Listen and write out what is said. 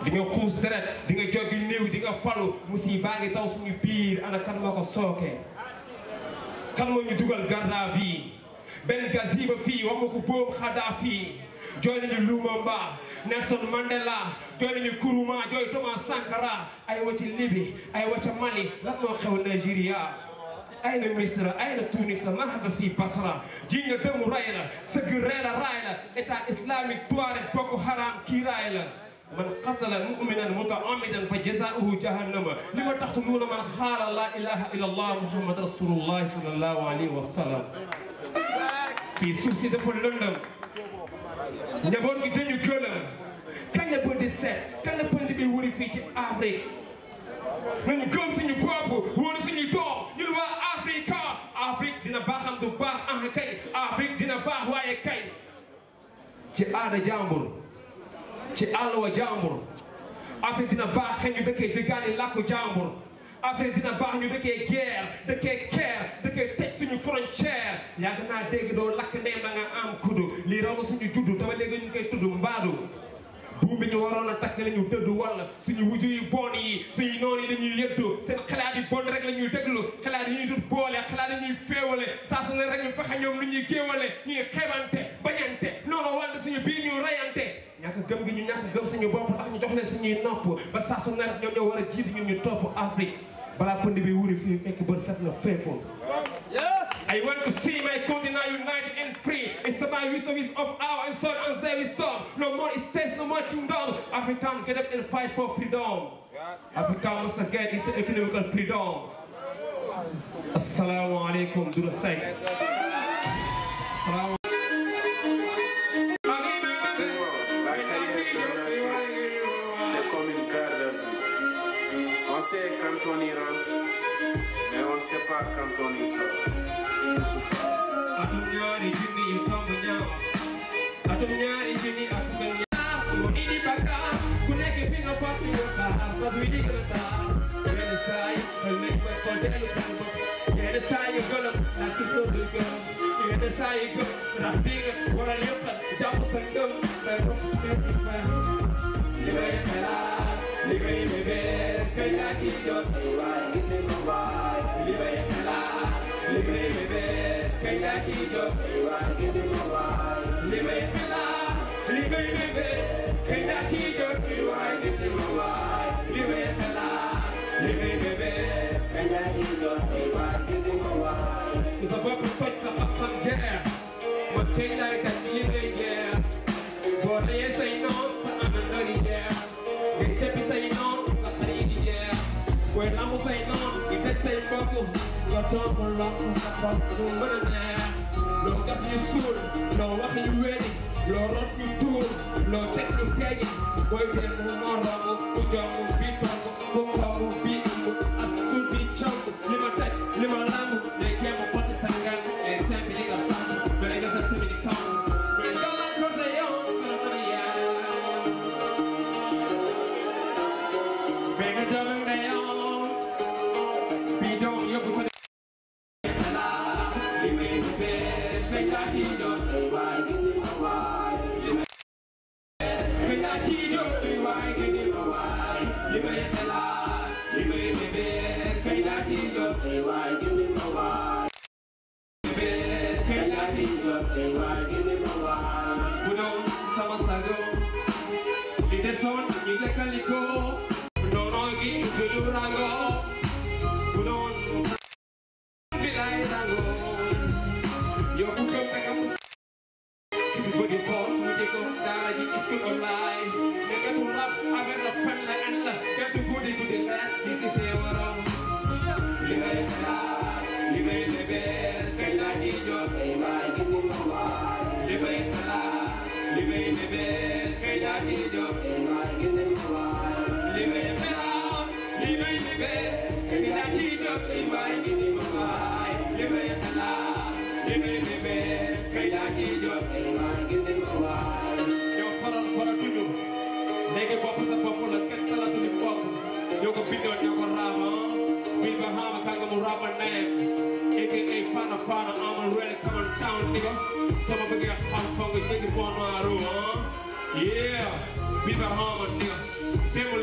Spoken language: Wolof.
di nga xuus deret di nga joggi néew di nga falu musiba ngi taw suñu biir ana kan moo ko sookee kan moo ñu dugal garde à vue benn gaziba fii wax ma ko boobu xadaa fii jooy nañu Lumumba Nelson Mandela jooy nañu Nkrumah jooy Thomas Sankara ay wa ci Libye ay wa ca Mali lan moo xew Nigeria ay na Misra ay na Tunis ma hadas fii Basra ji nga dëmu ray la sëgg ree la raay la état islamique Touareg Boko Haram kii raay la man qatala mu'minan muta'ammidan fa jazaa'uhu jahannama li ma tax tunuuna man xaala laa ilaha illa allah muhammad rasulullah sallallahu alayhi wa sallam fii suuf si dafa lëndëm njaboot gi dañu gëlëm kañ la bënd seet kañ la bënd bi wuri fii ci Afrique nañu gëm suñu bopp wóolu suñu doom ñun waa Afrique Afrique dina baaxam du baax ah kay Afrique dina baax waaye kay ci aada jàmbur ci àll wa jàmbur Afrique dina baax xëy ñu dëkkee jëgaani làkku jàmbur Afrique dina baax ñu dëkkee guerre dëkkee keer dëkkee tëj suñu frontière yàgg naa dégg doo lakk ndeem da nga am kuddu lii raw na suñu juddu dama léegi ñu koy tudd mbaadu buum bi ñu waroon a takk la ñu dëddu wala suñu wuju yu bon yi suñu noonu yi dañuy yëddu seen xalaat yi bon rek la ñuy déglu xalaat yi ñuy dut boole xalaat yi ñuy féewale saa su ne rek ñu fexe ñoom lu ñuy géewale ñuy xeebante bañante noonu wante suñu biir ñu rayante ñàkk gëm gi ñu ñàkk gëm suñu bopp tax ñu jox leen suñuy nopp ba saa su ne rek ñoom ñoo war a jiitu ñun ñu topp Afrique balaa pënd bi wuri fii fekk bët set na fépp I want to see my continent united and free. It's about wisdom is of our and son and their wisdom. No more it says, no more kingdom. African get up and fight for freedom. Africa must get its economical freedom. Assalamu alaikum, Dura Sek. Assalamu C'est comme une garde à vue. On sait quand on y rentre, mais on ne sait pas quand on y sort. Tout souffre. atum ñaari junni yu tomb ñaaw atum ñaari junni ak fukk ñaaw mu indi bakkaar ku nekk fi nga fàttali nga xaar fas wi digg la taar yenn saa yi xel nañ koy xool dellu seen bopp yenn saa yi gëlëm ndax gis nga du gëm yenn saa yi gëm ndax di nga waral yëpp jàpp sa ngëm say bopp nekk fay li may xalaat li may bébé kay naa ci jot ay waay gis ne ma waay li may xalaat li may bébé kay naa ci jot ay waay gis ne ma waay li may xalaat li may bébé kay naa ci jot ay waay gis ne ma waay li may xalaat li may bébé kay naa ci jot ay waay gis ne ma waay ku sa bopp toj sa xam-xam jeex ma tey laay kat li ngay jeex boo reyee say noon sa àndandoo di jeex ngay seppi say noon sa xarit di jeex booy namu say noon di des say mbokk nga doon ko lokk sa xol du mën a neex loo gas ñu suul loo wax ñu wedi loo rot ñu tuur loo teg ñu teggi booy dee mu moromu ku jomu bi togg ku xoomu bi ëmb ak tur bi cong li ma teg li ma lamb day jéem a xotti sa ngan day simple li nga sant mais nga sa tumi di kaw mais nga ma ko sa yow nga mën a yaa mais nga doon nga yow bi doom yóbbu ko li may bébé kañ laa ci doon ay waay gi ni ma waay li may kañ laa ci doon ay waay gi ni ma waay li may xalaat li may bébé kañ laa ci doon ay waay gi ni ma waay bébé kañ laa ci doon ay waay gi ni ma waay bu doon sama sago li desoon ñu lekkali ko noonoo gi du lu rango bu doon bilay rango yow ku gëm naka mu ki bu bëgg xool mu di ko daara ji school online ne nga tu rap affaire la fan la an la gàddu guddi guddi la di gisee waroon li ngay xalaat li ngay lebeel kañ laa ci jot ay waay gi ni ma waay li may xalaat li may lebeel kañ laa ci jot ay waay gi ni ma waay li may xalaat li may lebeel kañ laa ci jot ay waay gi ni ma waay li may xalaat li may lebeel kañ laa ci jot ay waay gi ni ma waay ñoo faral faratuñu léegi bopp sa bopp la kenn talatuñu bopp ñoo ko bindoon ñoo ko raama bil ba xaama kanga mu raama nayem aka fana fana amal really come on town nigga sama bëgg nga xam fa nga jéggi fond noir ah yeah bil ba xaama nigga démb